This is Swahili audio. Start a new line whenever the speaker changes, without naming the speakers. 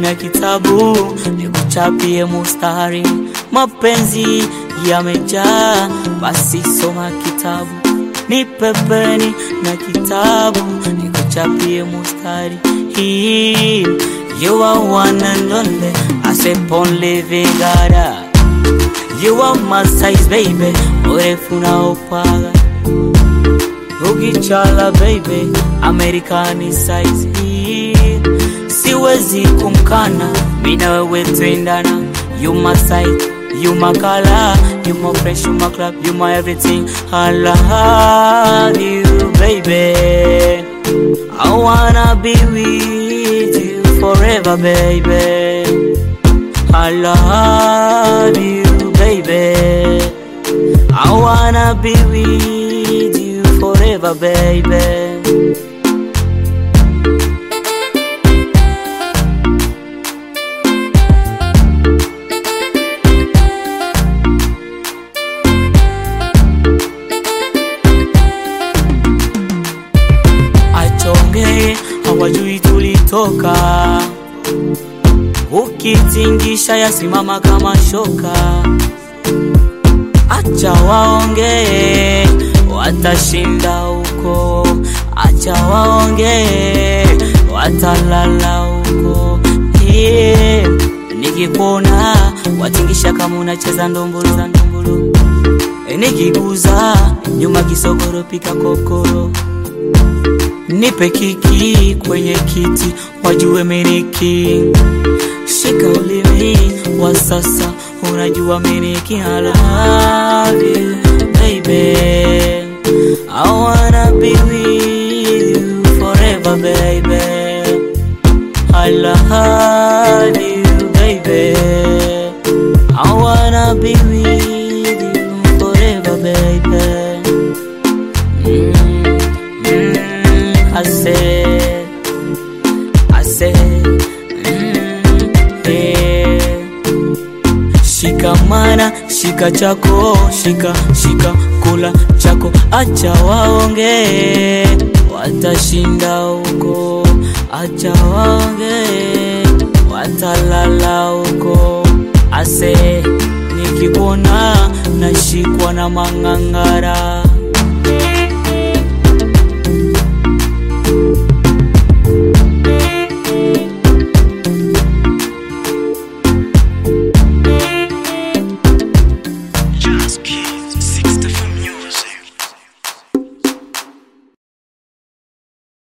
tumia kitabu nikuchapie mustari. Mapenzi yamejaa, basi soma kitabu. Ni pepeni na kitabu nikuchapie mustari. Hii you are one and only, I say only vigara. You are my size baby, urefu na upaga ukichala baby, Amerikani size hii siwezi kumkana, mina wewe twendana. You my size, you my color, you my fresh, you my club, you my everything. I love you baby, I wanna be with you forever baby. I love you baby, I wanna be with you forever baby. achonge hawajui tulitoka, ukitingisha yasimama kama shoka. Acha waongee, watashinda huko. Acha waongee, watalala huko. Yeah. Nikikuona watingisha kama unacheza ndombolo za ndombolo, nikiguza nyuma kisogoro pika kokoro nipe kiki kwenye kiti wajue meniki shika ulimi wa sasa unajua meniki I love you baby I wanna be with you forever baby I love you baby I wanna be with you forever baby Mm, mm, I said, I said, mm, yeah. Shikamana, shika chako, shika, shika, kula chako, acha waongee, watashinda huko, acha waongee, watalala huko. Ase, nikikuona nashikwa na mang'ang'ara